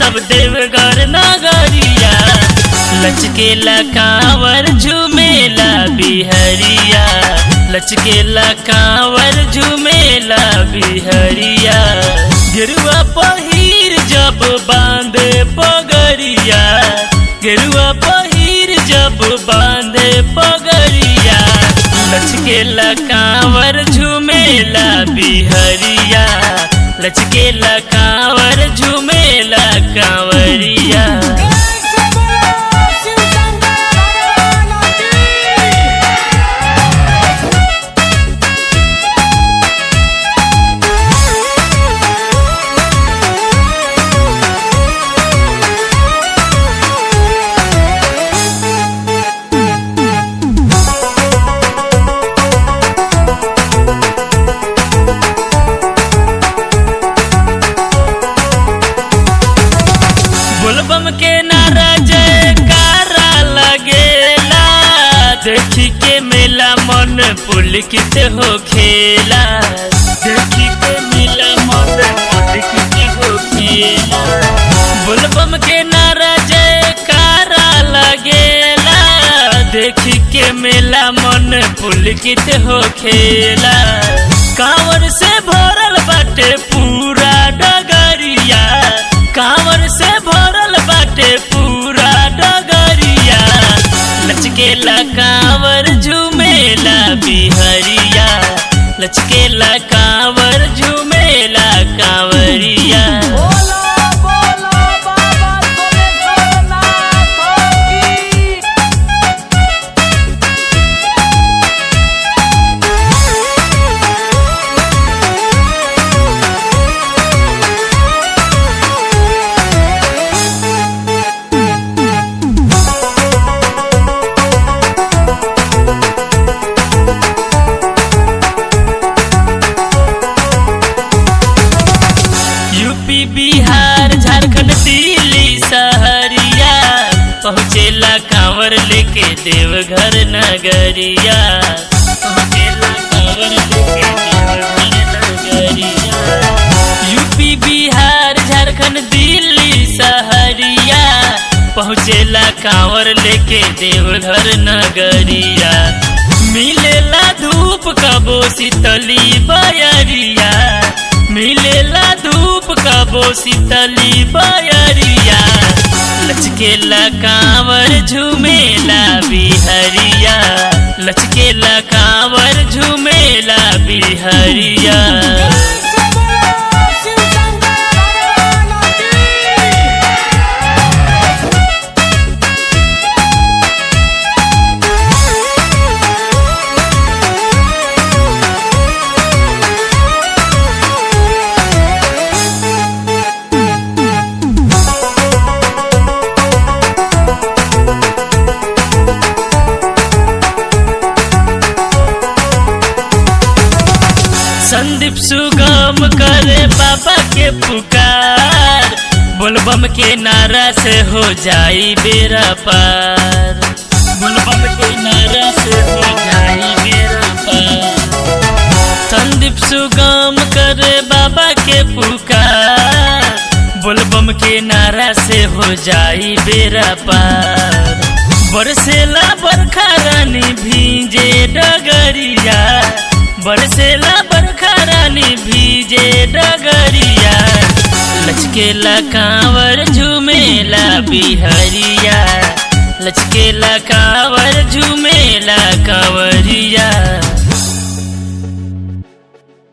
सब देवघर नगरिया लचकेला कांवर झुमेला बिहरिया लचकेला कांवर झुमेला बिहरिया गिरुआ पहिर जब बांधे पगरिया गिरुआ पहिर जब बांधे पगरिया लचकेला कांवर झुमेला बिहरिया लचकेला कांवर झुमेला कांवरिया बोलबम के नारा जयकारा लगेला देखी के मेला मन पुलकित हो खेला देखी के मेला मन पुलकित हो खेला बोलबम के नारा जयकारा लगेला देखी के मेला मन पुलकित हो खेला कांवर से भरल बाटे पूरा डगरिया कांवर से भरल बाटे पूरा डगरिया लचकेला कांवर झुमेला बिहरिया लचकेला कांवर झुमेला कांवरिया बोला बोला बाबा सोमेश्वरनाथ की यूपी बिहार झारखंड दिल्ली सहरिया पहुँचेला कांवर लेके देवघर नगरिया पहुँचेला कांवर लेके देवघर नगरिया यूपी बिहार झारखंड दिल्ली सहरिया पहुँचेला कांवर लेके देवघर नगरिया मिलेला धूप कबो शीतली बयरिया मिलेला धूप कबो शीतली बयरिया लचकेला कांवर झुमेला बिहरिया लचकेला कांवर झुमेला बिहरिया शिव शंकर भगवान की संदीप सुगम करे बाबा के पुकार बोलबम के नारा से हो जाई बेरा पार बोलबम के नारा से हो जाई बेरा पार संदीप सुगम करे बाबा के पुकार बोलबम के नारा से हो जाई बेरा पार बरसेला बरखा रानी भीजे डगरिया बरसेला बरखा रानी भीजे डगरिया लचकेला कांवर झुमेला बिहरिया लचकेला कांवर झुमेला कांवरिया